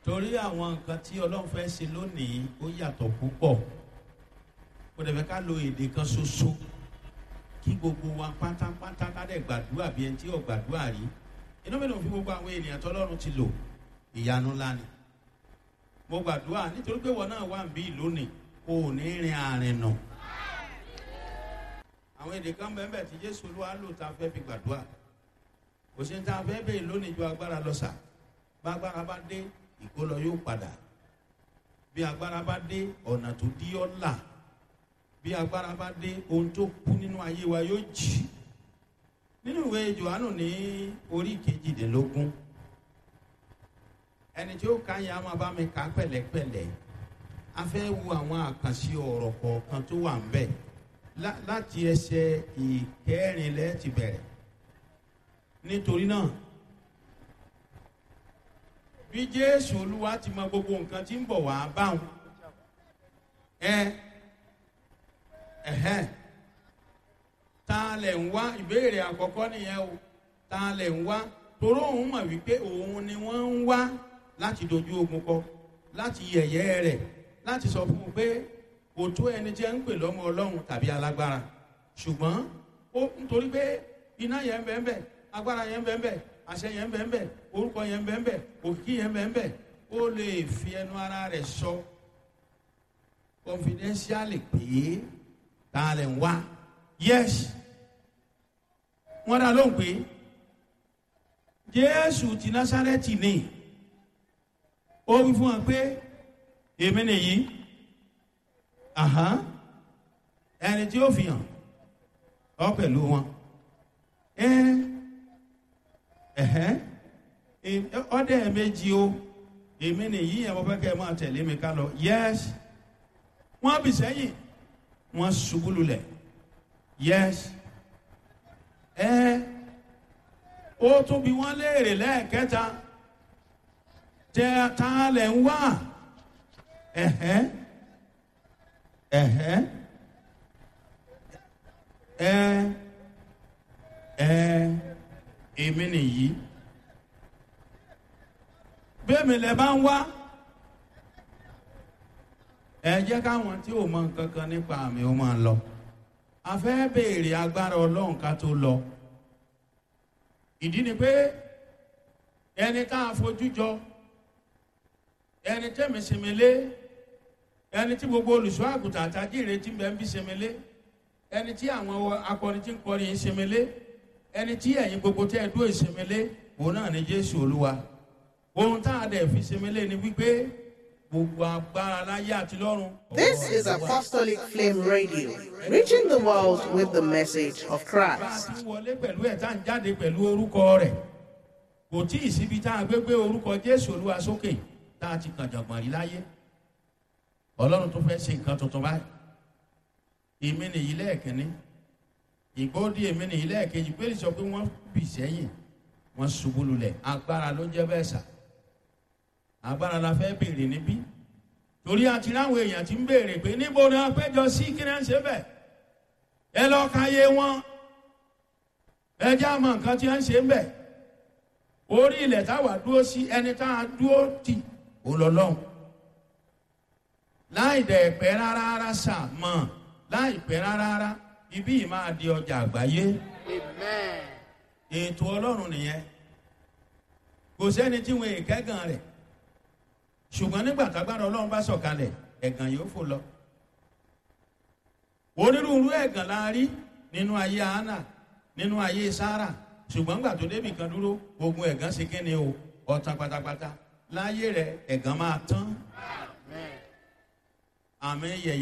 torí àwọn nǹkan tí ọlọ́run fẹ́ ṣe lónìí ó yàtọ̀ púpọ̀ kò dẹ̀ fẹ́ ká lo èdè kan ṣoṣo kí gbogbo wa pátápátá ká dẹ̀ gbàdúrà bí ẹni tí ò gbàdúrà rí inú mi ló fi gbogbo àwọn ènìyàn tọ́lọ́run ti lò ìyanu ńlá ni mo gbàdúrà nítorí pé wọn náà wà ń bí lónìí kò ní rin àárín nù àwọn èdè kan bẹ́ẹ̀ bẹ́ẹ̀ tí jésù olúwa lò tá a fẹ́ fi gbàdúrà kò sí ní tá a fẹ́ bẹ́ẹ̀ lónìí ju agbára lọ sà bá agbára bá dé ìkólọ yóò padà bí agbára bá dé ọ̀nà tó dí ọ́ là bí agbára bá dé ohun tó kú nínú ayé wa yóò jì nínú ìwé johannu ní orí kejìdínlógún ẹni tí ó ka yẹn a máa bá mi kà pẹ̀lẹ́pẹ̀lẹ́ a fẹ́ wo àwọn àkànṣe ọ̀rọ̀ kọ̀ọ̀kan tó wà ń bẹ̀ láti ẹsẹ̀ ìkẹrìnlẹ́ ti bẹ̀rẹ̀ nítorí náà bí jésù olúwa ti mọ gbogbo nǹkan tí ń bọ̀ wá báwọn ẹ ẹhẹn ta lẹ̀ ń wá ìbéèrè àkọ́kọ́ nìyẹn o ta lẹ̀ ń wá toró òun mọ̀ wípé òun ni wọ́n ń wá láti dojú ogun kọ láti yẹ̀yẹ́ rẹ̀ láti sọ fún un pé kò tó ẹni tí ẹ ń pè lọ́mọ ọlọ́run tàbí alágbára ṣùgbọ́n ó nítorí pé iná yẹn ń bẹ́ẹ̀ bẹ́ẹ̀ agbára yẹn ń bẹ́ẹ̀ bẹ́ẹ̀ àṣẹ yẹn ń bẹ́ẹ̀ bẹ́ẹ̀ orúkọ yẹn ń bẹ́ẹ̀ bẹ́ẹ̀ òkìkí yẹn ń bẹ́ẹ̀ bẹ́ẹ̀ ó lè fi ẹnu ara rẹ̀ sọ confidentially pé ta lẹ̀ ń wá yes wọ́n dá lóhùn pé jésù ti násárẹ́tì ni ó wí fún wa pé èmi nìyí ẹni tí ó fi hàn ọ pẹ̀lú wọn ọdẹ méjì o èmi nìyí ẹ̀ mo fẹ́ kẹ́ ẹ máa tẹ̀lé mi ká lọ yes wọ́n bì sẹ́yìn wọ́n ṣubú lulẹ̀ yes ẹ ó tún bí wọ́n léèrè lẹ́ẹ̀kẹta tẹ ta lẹ̀ ń wá ẹ̀hẹ́ ẹ̀hẹ́ ẹ ẹ èmi nìyí bẹ́ẹ̀mi lẹ bá ń wá ẹ jẹ́ káwọn tí ò mọ nǹkan kan nípa àmì ó máa lọ a fẹ́ béèrè agbára ọlọ́run ká tó lọ ìdí ni pé ẹni tá a fojú jọ ẹni tẹ́mi sèmélé ẹni tí gbogbo olùṣọ́ àgùntàn àtàjìrè tí bẹ́ẹ̀ ń bí sèmélé ẹni tí àwọn akọrin tí ń kọrin yìí sèmélé ẹni tí ẹ̀yin gbogbo tẹ́ ẹ dúró ìsèmélé òun náà ni jésù olúwa ohun tá a dẹ̀ fi sèmélé ni wípé gbogbo agbára láyé àti lọ́run. This is Apostolic Flame Radio, reaching the world with the message of bá a Christ. ti wọlé pẹ̀lú ẹ̀ tá à ń jáde pẹ̀lú orúkọ rẹ̀ kò tí ì síbi tá a gbé gbé orúkọ jésù olúwa sókè tá a ti kàn jọ̀gbọ̀n rí láyé ọlọ́run tó fẹ́ ṣe nǹkan tuntun báyìí èmi nìyí lẹ́ẹ̀kínní ìgbóòdì èmi nìyí lẹ́ẹ̀kejì pé sọ pé wọ́n bì sẹ́yìn wọ́n ṣubú lulẹ̀ agbára ló jẹ́ bẹ́ẹ̀ sà agbára la fẹ́ béèrè níbí torí àti láwọn èèyàn ti ń béèrè pé níbo ni wọ́n péjọ sí kí ni wọ́n ṣe bẹ́ẹ̀ ẹ lọ́ọ́ ka yé wọn ẹ jẹ́ àmọ́ nǹkan tí wọ́n ń ṣe ń bẹ̀ orí ilẹ̀ táwa dúró sí ẹni tá a dúró tì ó lọ lọ́hùn láì dẹ̀ pẹ́ rárá rárá sà mọ̀ láì pẹ́ rárá rárá ibí yìí máa di ọjà àgbáyé ètò ọlọ́run nìyẹn kò sẹ́ni tí wọn èkẹ́gàn rẹ̀ ṣùgbọ́n nígbà tágbára ọlọ́run bá sọ̀kalẹ̀ ẹ̀gàn yóò fò lọ onírúurú ẹ̀gàn la rí nínú ayé hánà nínú ayé sára ṣùgbọ́n gbà tó débì kan dúró ogun ẹ̀gàn ṣe kíni o ọ̀tàn pátápátá láyé rẹ̀ ẹ̀gàn máa tán àmì yẹ̀yẹ́.